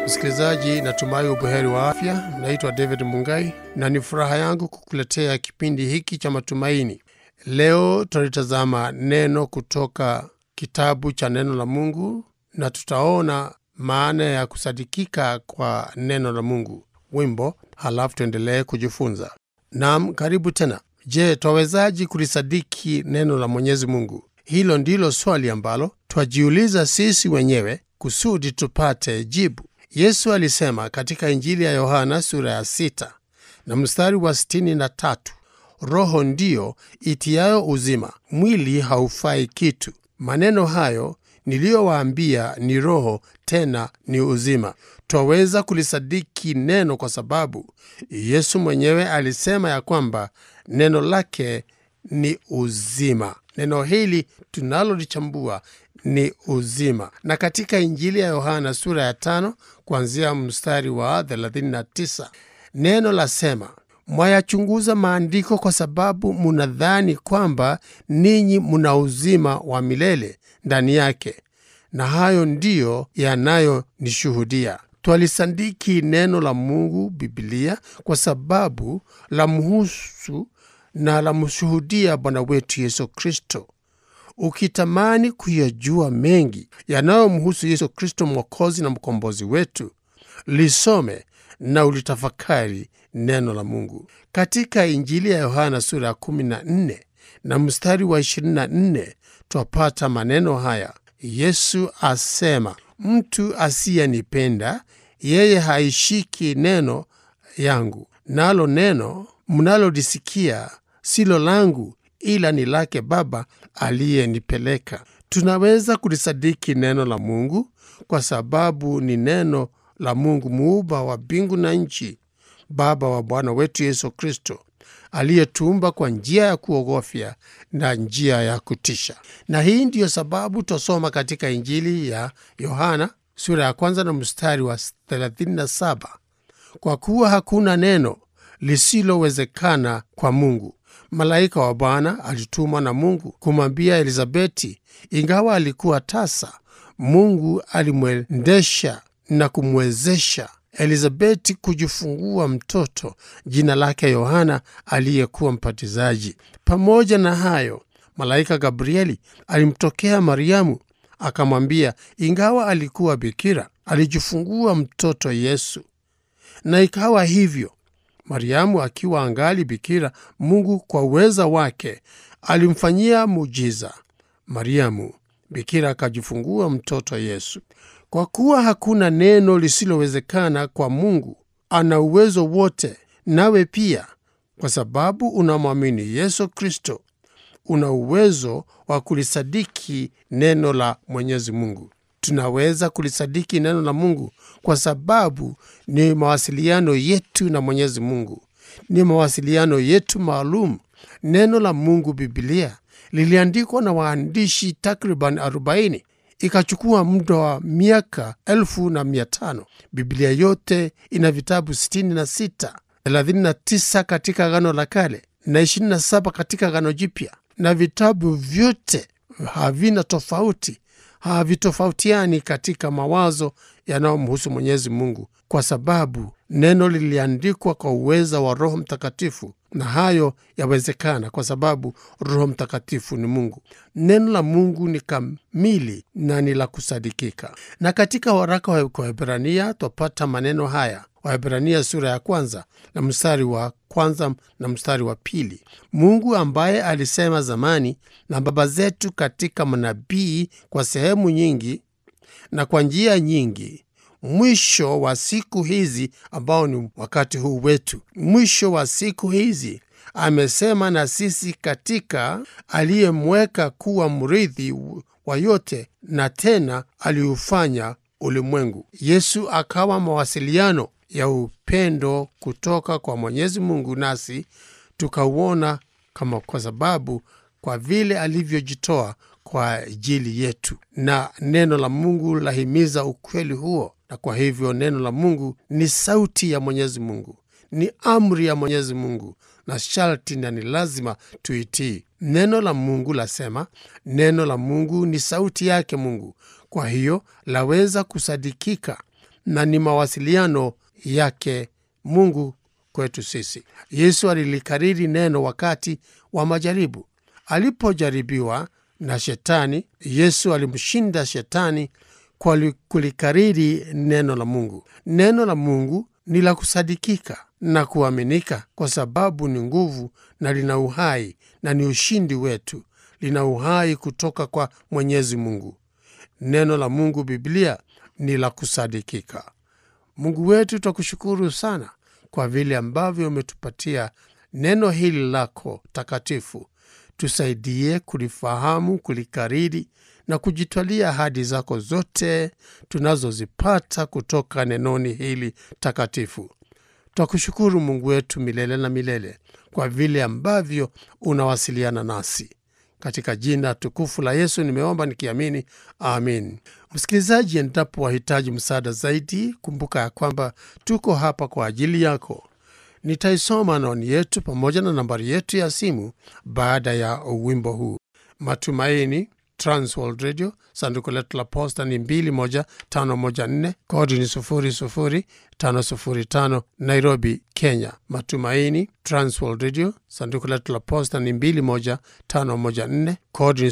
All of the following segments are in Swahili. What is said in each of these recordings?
Msikilizaji, natumai ubuheri wa afya. Naitwa David Mungai na ni furaha yangu kukuletea kipindi hiki cha matumaini. Leo tutalitazama neno kutoka kitabu cha neno la Mungu na tutaona maana ya kusadikika kwa neno la Mungu, wimbo, halafu tuendelee kujifunza. Naam, karibu tena. Je, twawezaji kulisadiki neno la Mwenyezi Mungu? Hilo ndilo swali ambalo twajiuliza sisi wenyewe kusudi tupate jibu. Yesu alisema katika Injili ya Yohana sura ya sita na mstari wa sitini na tatu roho ndiyo itiayo uzima, mwili haufai kitu. Maneno hayo niliyowaambia ni roho, tena ni uzima. Twaweza kulisadiki neno kwa sababu Yesu mwenyewe alisema ya kwamba neno lake ni uzima. Neno hili tunalolichambua ni uzima, na katika Injili ya Yohana sura ya tano kuanzia mstari wa 39 neno lasema, mwayachunguza maandiko kwa sababu munadhani kwamba ninyi muna uzima wa milele ndani yake, na hayo ndiyo yanayonishuhudia. Twalisadiki neno la Mungu, Bibilia, kwa sababu la mhusu na la mshuhudia Bwana wetu Yesu Kristo. Ukitamani kuyajua mengi yanayomhusu Yesu Kristo, mwokozi na mkombozi wetu, lisome na ulitafakari neno la Mungu. Katika Injili ya Yohana sura ya 14 na mstari wa 24 twapata maneno haya. Yesu asema, mtu asiyenipenda yeye haishiki neno yangu, nalo neno mnalolisikia silo langu ila ni lake Baba aliyenipeleka. Tunaweza kulisadiki neno la Mungu kwa sababu ni neno la Mungu muumba wa mbingu na nchi, Baba wa Bwana wetu Yesu Kristo, aliyetuumba kwa njia ya kuogofya na njia ya kutisha. Na hii ndiyo sababu twasoma katika Injili ya Yohana sura ya kwanza na mstari wa 37, kwa kuwa hakuna neno lisilowezekana kwa Mungu. Malaika wa Bwana alitumwa na Mungu kumwambia Elizabeti, ingawa alikuwa tasa, Mungu alimwendesha na kumwezesha Elizabeti kujifungua mtoto jina lake Yohana, aliyekuwa mbatizaji. Pamoja na hayo, malaika Gabrieli alimtokea Mariamu akamwambia, ingawa alikuwa bikira, alijifungua mtoto Yesu. Na ikawa hivyo Mariamu akiwa angali bikira, Mungu kwa uweza wake alimfanyia muujiza. Mariamu bikira akajifungua mtoto Yesu. Kwa kuwa hakuna neno lisilowezekana kwa Mungu, ana uwezo wote. Nawe pia, kwa sababu unamwamini Yesu Kristo, una uwezo wa kulisadiki neno la Mwenyezi Mungu. Tunaweza kulisadiki neno la Mungu kwa sababu ni mawasiliano yetu na Mwenyezi Mungu, ni mawasiliano yetu maalum. Neno la Mungu, Bibilia, liliandikwa na waandishi takriban 40 ikachukua muda wa miaka elfu na mia tano. Biblia yote ina vitabu 66, 39 katika Agano la Kale na 27 katika Agano Jipya, na vitabu vyote havina tofauti havitofautiani katika mawazo yanayomhusu Mwenyezi Mungu, kwa sababu neno liliandikwa kwa uweza wa Roho Mtakatifu, na hayo yawezekana kwa sababu Roho Mtakatifu ni Mungu. Neno la Mungu ni kamili na ni la kusadikika. Na katika waraka wa Waebrania twapata maneno haya, Waebrania sura ya kwanza na mstari wa kwanza na mstari wa pili. Mungu ambaye alisema zamani na baba zetu katika manabii kwa sehemu nyingi na kwa njia nyingi, mwisho wa siku hizi, ambao ni wakati huu wetu, mwisho wa siku hizi amesema na sisi katika aliyemweka kuwa mrithi wa yote, na tena aliufanya ulimwengu. Yesu akawa mawasiliano ya upendo kutoka kwa Mwenyezi Mungu, nasi tukauona kama kwa sababu kwa vile alivyojitoa kwa ajili yetu, na neno la Mungu lahimiza ukweli huo. Na kwa hivyo neno la Mungu ni sauti ya Mwenyezi Mungu, ni amri ya Mwenyezi Mungu, na sharti na ni lazima tuitii. Neno la Mungu lasema, neno la Mungu ni sauti yake Mungu, kwa hiyo laweza kusadikika na ni mawasiliano yake Mungu kwetu sisi. Yesu alilikariri neno wakati wa majaribu. Alipojaribiwa na Shetani, Yesu alimshinda Shetani kwa kulikariri neno la Mungu. Neno la Mungu ni la kusadikika na kuaminika, kwa sababu ni nguvu na lina uhai na ni ushindi wetu. Lina uhai kutoka kwa Mwenyezi Mungu. Neno la Mungu, Biblia, ni la kusadikika. Mungu wetu, twakushukuru sana kwa vile ambavyo umetupatia neno hili lako takatifu. Tusaidie kulifahamu, kulikariri na kujitwalia ahadi zako zote tunazozipata kutoka nenoni hili takatifu. Twakushukuru Mungu wetu milele na milele kwa vile ambavyo unawasiliana nasi. Katika jina tukufu la Yesu nimeomba nikiamini, amin. Msikilizaji, endapo wahitaji msaada zaidi, kumbuka ya kwamba tuko hapa kwa ajili yako. Nitaisoma anwani yetu pamoja na nambari yetu ya simu baada ya wimbo huu. Matumaini Transworld Radio, sanduku letu la posta ni 21514 kodi ni 00505 Nairobi, Kenya. Matumaini Transworld Radio, sanduku letu la posta ni 21514 kodi ni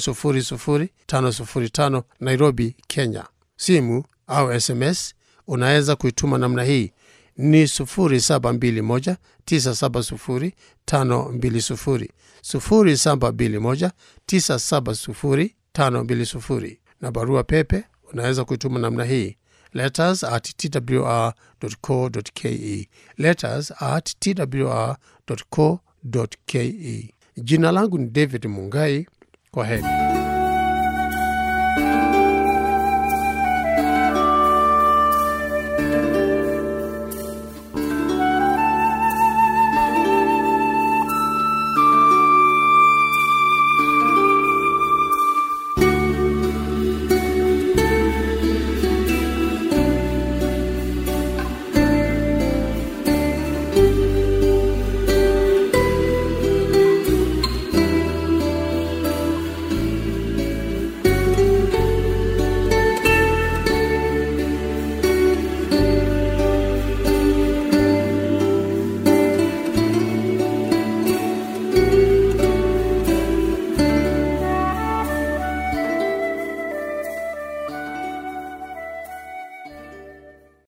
00505 Nairobi, Kenya. Simu au SMS unaweza kuituma namna hii ni 0721 970 520 0721 970 520 na barua pepe unaweza kuituma namna hii letters at twr.co.ke letters at twr.co.ke. Jina langu ni David Mungai. Kwa heri.